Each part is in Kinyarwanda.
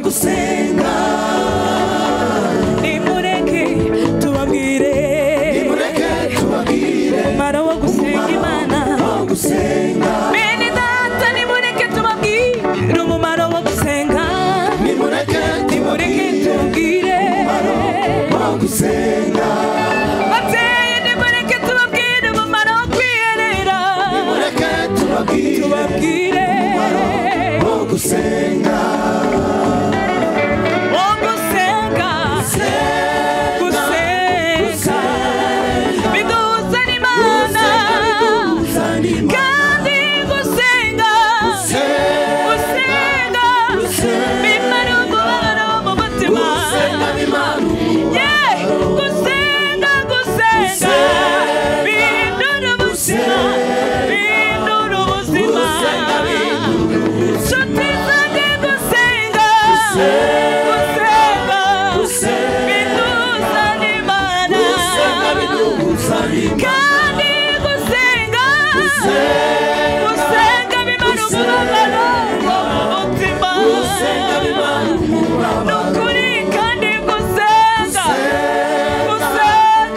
gusenga nimureke tubabwire nimureke tubabwire umumaro wo gusenga imana wo gusenga bene data nimureke tubabwire umumaro wo gusenga nimureke nimureke tubabwire tubabwire wo gusenga babyeyi nimureke tubabwire umumaro wo kwiherera nimureke tubabwire tubabwire wo gusenga wo gusenga gusenga biduhuza n'imana sanima kandi gusenga gusenga bimara umubabaro wo mu mutima gusenga bimana ye gusenga gusenga bindura ubuzima bindura ubuzima Gusenga nshuti zanjye gusenga gusenga binduza n'imana gusenga bidusanima kandi gusenga gusenga bimara umubabaro wo mu mutima gusenga bimana ni umuraba ukuri kandi gusenga gusenga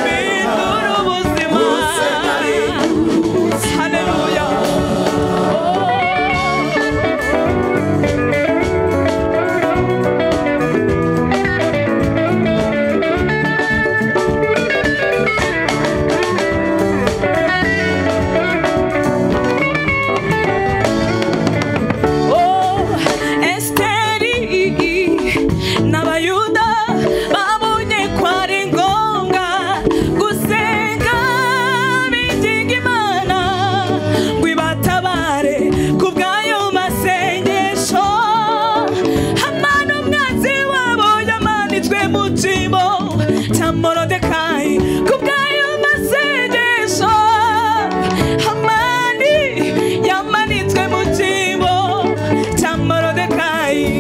bindura ubuzima gusenga bidura ubuzima. haleluya esiteri n'abayuda babonye ko ari ngombwa gusenga biginga imana ngo ibatabare ku bw'ayo masengesho hamana umwanzi wabo yamanitswe mu cyimbo cya morodekayi ku bw'ayo masengesho hamani yamanitswe mu cyimbo cya morodekayi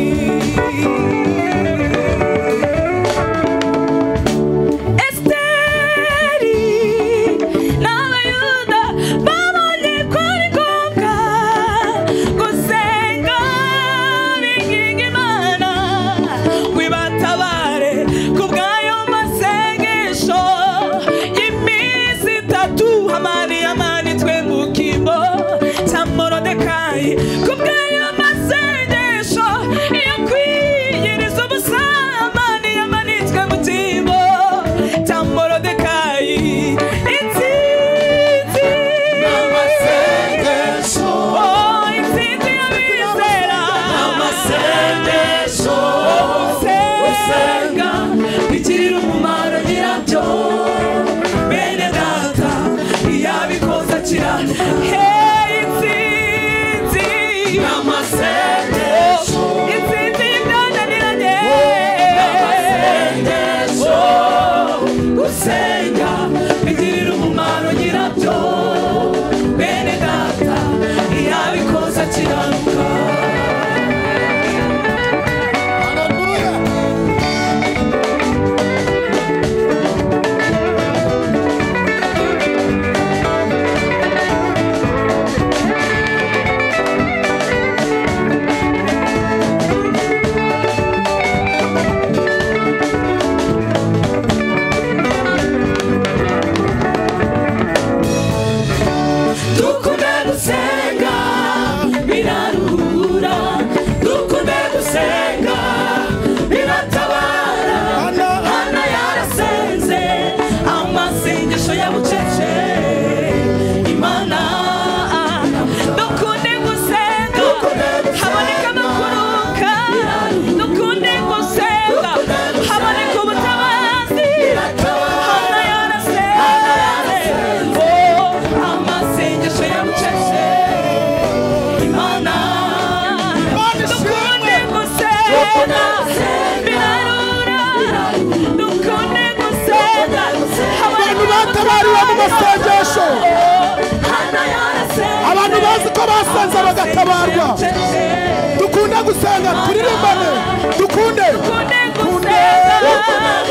esiteri n'abayuda babonye ko ari ngombwa gusenga biginga imana ngo ibatabare ku bw'ayo masengesho y'iminsi itatu hamani yamanitswe mu kimbo cya morodekayi ku bw'ayo masengesho yo kwiyiriza ubusamani yamanitswe mu kimbo cya morodekayi intsinzi amasengesho oh intsinzi y'abizera amasengesho gusenga bigirira umumaro nyirabyo bene data iyo abikoze akiranuka hey intsinzi amasengesho intsinzi y'ibyananiranye amasengesho gusenga bigirira umumaro nyirabyo bene data iyo abikoze akiranuka dukunde gusenga biraruhura dukunde gusenga biratabara hana yarasenze amasengesho ya bucece imana dukunde gusenga haboneka no kuruka dukunde gusenga haboneka ubutabazi hana yarasenze amasengesho ya bucece imana dukunde gusenga birarura dukunde gusenga abantu batabariwe mu masengesho hana yarasenze abantu bazi ko basenze bagatabarwa dukunde gusenga turirimbane dukunde dukunde gusenga